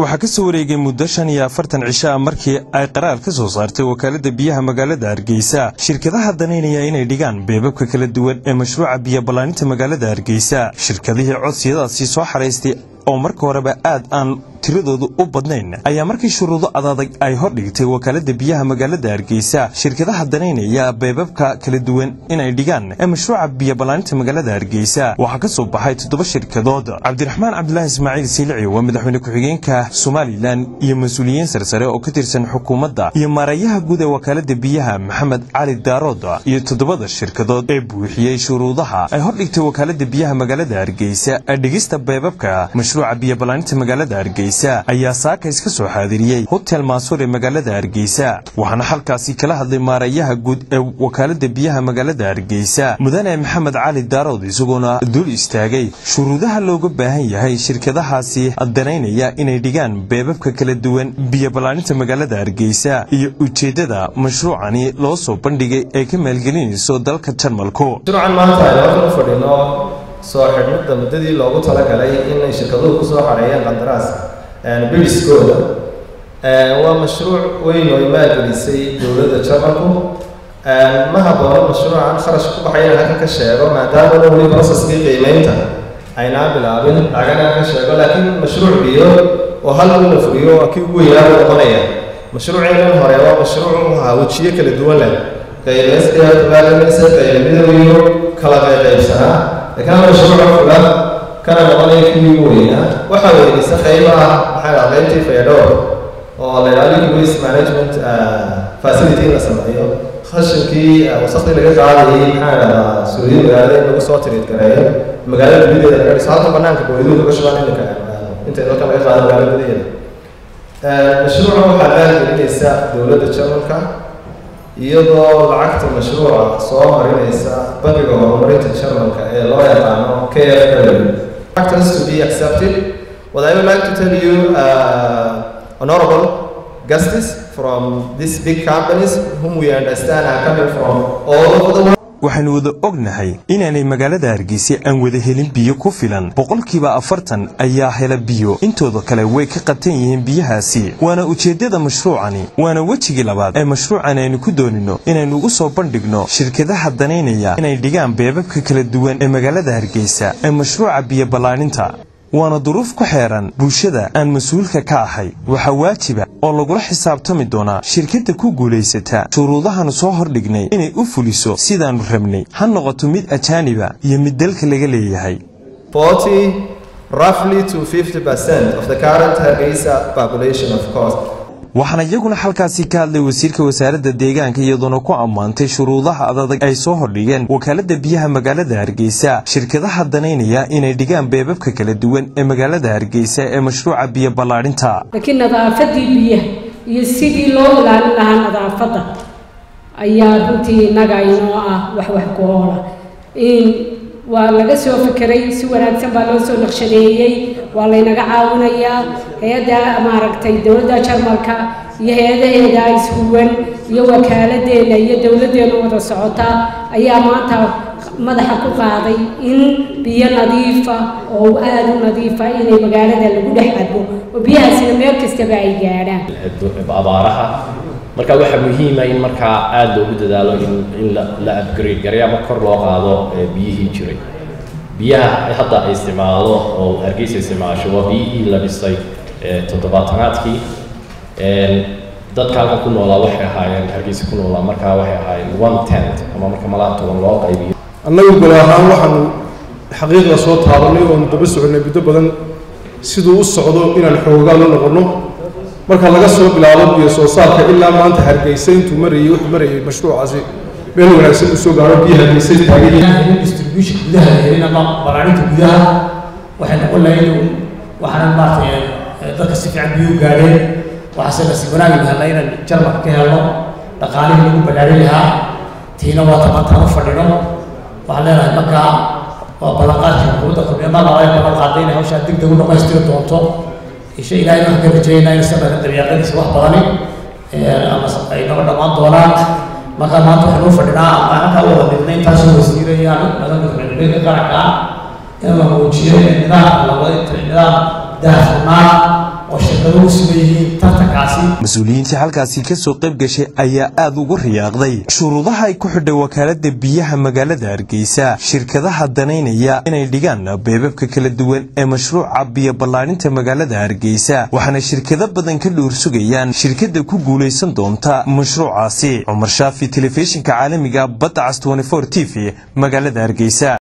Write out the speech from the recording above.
waxaa ka soo wareegay muddo shan iyo afartan cisho ah markii ay qaraar ka soo saartay wakaaladda biyaha magaalada hargeysa shirkadaha danaynaya inay dhigaan beebabka kala duwan ee mashruuca biyo ballaaninta magaalada hargeysa shirkadihii codsiyadaasi soo xaraystay oo marka horeba aad aan tiradoodu u badnayn ayaa markii shuruudo adadag ay hordhigtay wakaaladda biyaha magaalada hargeysa shirkadaha danaynaya beebabka kala duwan inay dhigaan ee mashruuca biyo ballaaninta magaalada hargeysa waxaa ka soo baxay toddoba shirkadood cabdiraxmaan cabdulaahi ismaaciil siilici waa madaxweyne ku-xigeenka somalilan iyo mas-uuliyiin sarsare oo ka tirsan xukuumadda iyo maarayaha guud ee wakaaladda biyaha maxamed cali daarood iyo toddobada shirkadood ee buuxiyey shuruudaha ay hordhigtay wakaaladda biyaha magaalada hargeysa ee dhigista beebabka mashruuca biyo ballaaninta magaalada hargeysa ayaa saakays ka soo xaadiriyey hotel maasuur ee magaalada hargeysa waxaana halkaasi kala hadlay maarayaha guud ee wakaaladda biyaha magaalada hargeysa mudane maxamed cali daarood isagoona dul istaagay shuruudaha looga baahan yahay shirkadahaasi danaynaya inay dhigaan beebabka kala duwan biyo ballaaninta magaalada hargeysa iyo ujeeddada mashruucani loo soo bandhigay ee ka maalgelinayso dalka jarmalku soo xidhnida muddadii loogu talagalay inay shirkaduhu kusoo xareeyeen qandaraas biliskooda waa mashruuc weyn oo maalgelisay dowladda jarmalku ma haboono mashruucan kharash ku baxay inaan halkan ka sheego maadaama weli processkii qiimeynta aynaa bilaabin lacagana ka sheego laakiin mashruuc biyo oo hal la fuliyo waa kii ugu weynaa u noqonaya mashruuceenan hore waa mashruuc ahaa wejiyo kala duwan leh qaybeysdabaalanaysa qaybamidowiyo kala qayqaybsanaa laakiin mashruuca fula kana noqonaya kii ugu weynaa waxaa weynaysa qaybaha maxaa dhaha qaybtii fayadhowr oo la yidhaha liquid waste management facility in la sameeyo khashinkii wasaqdii laga qaadayay maxaa dhahdaa suuliya magaalada in lagu soo tiriid gareeyo magaalada gudaheeda laga dhiso halka banaanka baweyduhu laga shubaan iminka inta dalka laga qaado magaalada gudaheeda mashruuca waxaa maalgelinaysa dowladda jarmalka iyadoo lacagta mashruuca soo marinaysa bangiga horumarinta jarmalka ee loo yaqaano k f w factors to be accepted what i would like to tell you uh, honorable guests from these big companies whom we understand are coming from all over the world waxaanu wada ognahay inaanay magaalada hargeysa aan wada helin biyo ku filan boqolkiiba afartan ayaa hela biyo intooda kale way ka qabtan yihiin biyahaasi waana ujeeddada mashruucani waana wejigii labaad ee mashruucan aynu ku doonino inaynu ugu soo bandhigno shirkadaha danaynaya inay dhigaan beebabka kala duwan ee magaalada hargeysa ee mashruuca biyo ballaaninta waana duruuf ku xeeran bulshada aan mas-uulka ka ahay waxaa waajiba oo lagula xisaabtami doonaa shirkadda ku guulaysata shuruudahaanu soo hordhignay inay u fuliso sidaannu rabnay ha noqoto mid ajaaniba iyo mid dalka laga leeyahay waxaana iyaguna halkaasi ka hadlay wasiirka wasaaradda deegaanka iyadoona ku ammaantay shuruudaha adadag ay soo hordhigeen wakaaladda biyaha magaalada hargeysa shirkadaha danaynaya inay dhigaan beebabka kala duwan ee magaalada hargeysa ee mashruuca biyo ballaadhinta laakiin nadaafadii biyaha iyo sidii loo ilaalin lahaa nadaafadda ayaa runtii innaga inoo ah wax wax ku oola waa laga soo fekeray si wanaagsan baa loo soo naqshadeeyey waa laynaga caawinayaa hay-adda maaragtay dowladda jarmalka iyo hay-adaheeda ishuwan iyo wakaaladeenna iyo dowladdeena wada socota ayaa maanta madaxa ku qaaday in biyo nadiifa oo aada u nadiifa inay magaalada lagu dhex cabo oo biyahaasina meel kastaba ay gaadhaan abaaraha marka waxaa muhiima in markaa aada loogu dadaalo in in la upgrade garay ama kor loo qaado biyihii jiray biyaha hadda ay isticmaalo oo hargeysa isticmaasho waa biyihii la dhisay toddobaatanaadkii dadka halkan ku noolaa waxay ahaayeen hargeysa ku noolaa markaa waxay ahaayeen one tent ama marka malaa toban loo qaybiyo annagu gol ahaan waxaanu xaqiiqda soo taabanay oonu daba soconay muddo badan siduu u socdo inaan xoogaa la noqonno marka laga soo bilaabo biyo soo saarka ilaa maanta hargeysa intuu marayay wuxuu marayay mashruucaasi meel wanaagsan uu soo gaaro biyo hargeysa taagan distribution gudaha helin ama balaarinta gudaha waxay noqon lahayd waxaana maaragtay dadka si fiican biyo gaadheen waxaase nasiib wanaagi helna inaan jarmalka ka helno dhaqaalihii lagu balaarin lahaa tiina waa tabantaan u fadhino waxaan leenahay markaa waa ballanqaadkii xukuumadda kulmiyamada ay ballan qaaday inay hawshaa degdeg u dhamaystiri doonto isha ilaahay waxaan ka rajeeynaa in sabarka dabiiqadiisa wax badani ama ay naga dhammaan doonaan marka maanta waxaan u fadhinaa ama halkaa u wada dhignay intaasoo wasiirayaan madalka qaranka in la muujiyo nidaam la wada nidaam daahfurnaan oo shirkaduhu sugan yihiin tartankaasi mas-uuliyiintii halkaasi ka soo qayb gashay ayaa aad ugu riyaaqday shuruudaha ay ku xidhay wakaalada biyaha magaalada hargeysa shirkadaha danaynaya inay dhigaan beebabka kala duwan ee mashruuca biyo ballaarinta magaalada hargeysa waxaana shirkado badan ka dhuur sugayaan shirkadda ku guulaysan doonta mashruucaasi cumar shaafi telefishinka caalamiga badda cas t v magaalada hargeysa